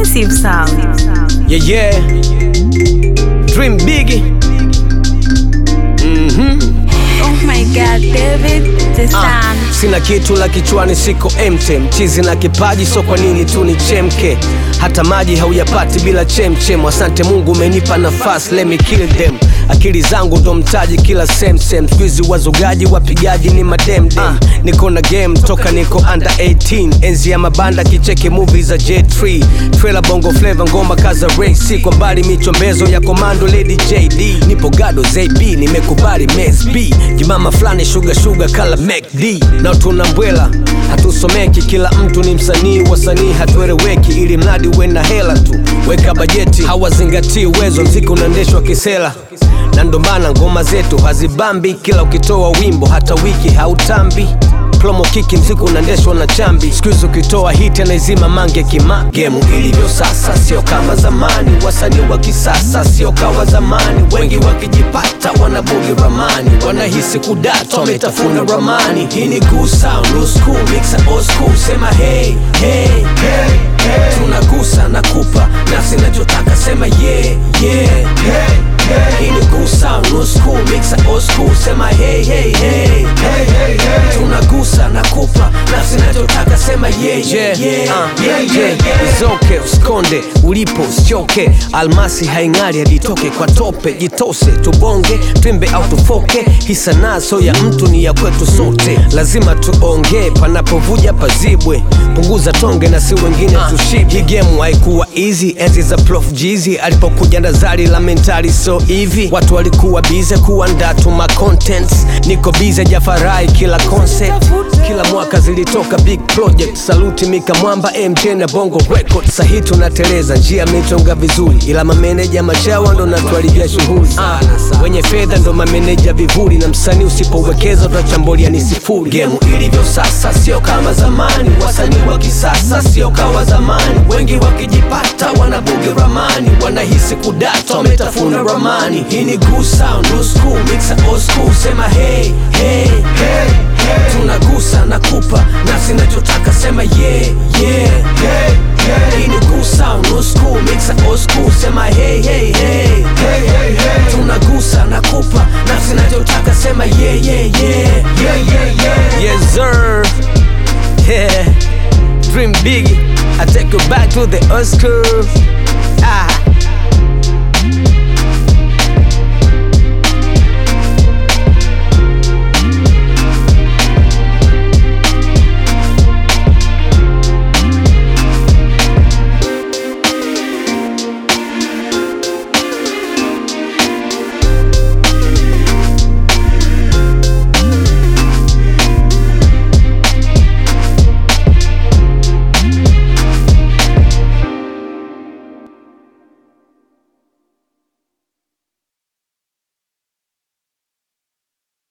exclusive sound. Yeah, yeah. Dream big. Oh my god, David, the Ah, sun. sina kitu la kichwani, siko empty. Mchizi na kipaji, so kwa nini tu ni chemke? Hata maji hauyapati bila chemchem. Asante Mungu umenipa nafasi, let me kill them. Akili zangu ndo mtaji kila sem sem. Squeezy wazugaji wapigaji ni mademdem. Ah, niko na game toka niko under 18. Enzi ya mabanda kicheki movie za J3. Trailer bongo flavor ngoma kaza race. Kwa mbali michombezo ya komando Lady JD. Nipo gado ZB nimekubali Mez B. Jimama fulani sugar sugar kala MacD. Na tuna mbwela hatusomeki, kila mtu ni msanii, wasanii hatueleweki, ili mradi uwe na hela tu. Weka bajeti, hawazingatii uwezo, mziki unaendeshwa kisela na ndo maana ngoma zetu hazibambi, kila ukitoa wimbo hata wiki hautambi promo kiki mziki unaendeshwa na chambi skuizi ukitoa hiti anaizima mange kima gemu ilivyo sasa sio kama zamani wasanii wa kisasa sio kawa zamani wengi wakijipata wanabugi ramani wanahisi kudata wametafuna ramani hii ni good sound new school mixa old school sema hey, hey, hey, hey. tunagusa na kupa nafsi nachotaka sema yeah, yeah, hey. Hii ni good sound, new school, mixa old school, sema hey, hey, hey, hey, hey, hey. Tunagusa na kupa nafsi nachotaka sema yeah, yeah, yeah, uh, yeah, yeah, yeah. Izoke usikonde ulipo usichoke, almasi haing'ari hadi itoke kwa tope, jitose tubonge twimbe au tufoke, hii sanaa so ya mtu ni ya kwetu sote, lazima tuongee panapovuja pazibwe, punguza tonge na si wengine tushibe. Hii game haikuwa easy enzi za Prof Jeezy alipokuja na zari la mentali so hivi watu walikuwa bize kuandaa tu ma contents niko bize jafarai kila concept kila mwaka zilitoka big project saluti mika mwamba mj na bongo record sahi tunateleza njia mitonga vizuri ila mameneja machawa ndo natuharibia shughuli ah, wenye fedha ndo mameneja vivuli na msanii usipowekeza utachambulia ni sifuri gemu ilivyo sasa sio kama zamani wasanii wa kisasa sio kawa zamani wengi wakijipata wanabugi ramani wanahisi kudata wametafuna ramani hii ni good sound new school mixa old school sema hey, hey, hey, hey. tunagusa na kupa nafsi nachotaka sema yeah, yeah, hey, hey. hii ni good sound new school mixa old school sema hey, hey, hey, hey, hey, hey. tunagusa na kupa nafsi nachotaka sema yeah, yeah, yeah, yeah, yeah, yeah. yes sir yeah dream big I take you back to the old school ah